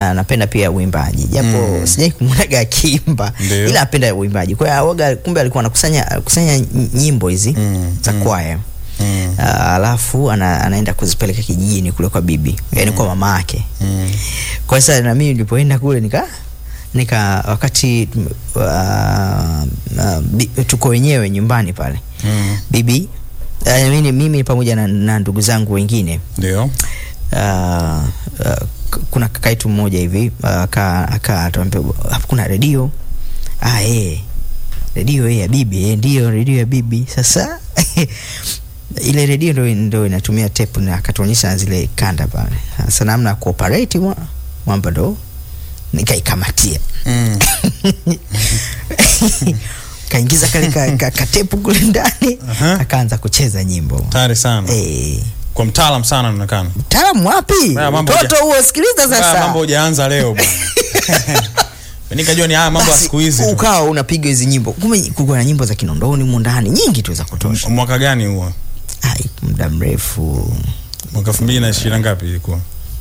na napenda pia uimbaji japo Mm. sijai kumwonaga akiimba Ndio. ila napenda uimbaji kwa hiyo waga kumbe alikuwa anakusanya kusanya nyimbo hizi Mm, za mm. kwaya Mm. Ah, alafu ana, anaenda kuzipeleka kijijini kule kwa bibi yani kwa mama yake Mm. kwa sasa na mimi nilipoenda kule nika nika wakati uh, uh, bi, tuko wenyewe nyumbani pale Mm. bibi uh, mimi, mimi pamoja na, na ndugu zangu wengine Ndio. uh, uh, k- kuna kakaitu mmoja hivi uh, aka aka atuambia kuna redio ah, eh redio eh, ya bibi eh, ndio redio ya bibi sasa ile redio ndo, ndo inatumia tape na akatuonyesha zile kanda pale sasa namna ya kuoperate mwa- mwamba ndo nikaikamatia Mm. kaingiza kale ka, ka, katepu kule ndani Aha. akaanza kucheza nyimbo Tayari sana. eh Kwa mtaalam sana anaonekana. mtaalamu wapi Haya mambo mtoto huja- huo sikiliza Haya sasa mambo hujaanza leo bwana. Nikajua ni haya mambo ya Basi, siku hizi. tu. ukawa unapiga hizi nyimbo kumbe kulikuwa na nyimbo za kinondoni humu ndani nyingi tu za kutosha Mwaka gani huo? ai muda mrefu Mwaka 2020 ngapi ilikuwa?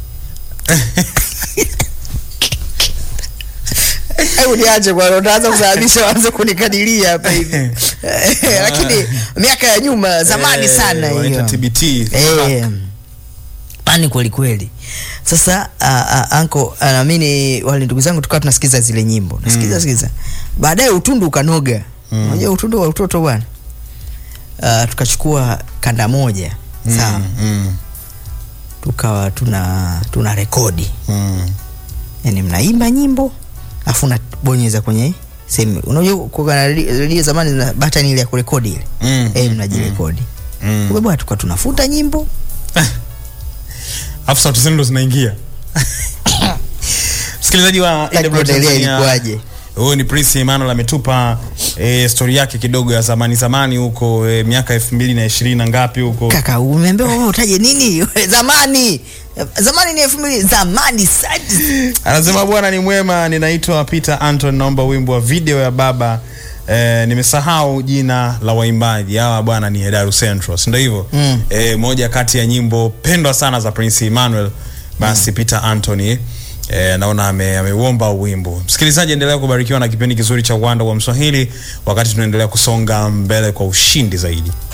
hebu niache bwana utaanza kusababisha waanze kunikadiria hapa hivi lakini miaka ya nyuma zamani Eh, sana wanaita hiyo TBT. Eh, ani kweli kweli sasa uh, uh, anko uh, namini wale ndugu zangu tukawa tunasikiza zile nyimbo nasikiza Mm. sikiza baadaye utundu ukanoga Mm. unajua utundu wa utoto bwana uh, tukachukua kanda moja sawa Mm, mm, tukawa tuna tuna rekodi mm. yani mnaimba nyimbo afu unabonyeza kwenye sehemu unajua kuna redio redio zamani zina button ile ya kurekodi ile Mm, eh mm, mnajirekodi mm. kumbe bwana tukawa tunafuta nyimbo Alafu sauti zenu ndo zinaingia. Msikilizaji wa Like AWR kuendelea Tanzania, ilikuwaje huyu ni Prince Emmanuel ametupa e, stori yake kidogo ya zamani zamani huko e, miaka elfu mbili na ishirini na ngapi huko kaka umeambiwa wewe utaje nini zamani zamani ni elfu mbili zamani sana anasema bwana ni mwema ninaitwa peter anton naomba wimbo wa video ya baba Eh, nimesahau jina la waimbaji hawa bwana ni Hedaru Central si ndio hivyo Mm. eh, moja kati ya nyimbo pendwa sana za Prince Emmanuel basi Peter Anthony eh, naona ame- ameuomba wimbo msikilizaji endelea kubarikiwa na kipindi kizuri cha uwanda wa Mswahili wakati tunaendelea kusonga mbele kwa ushindi zaidi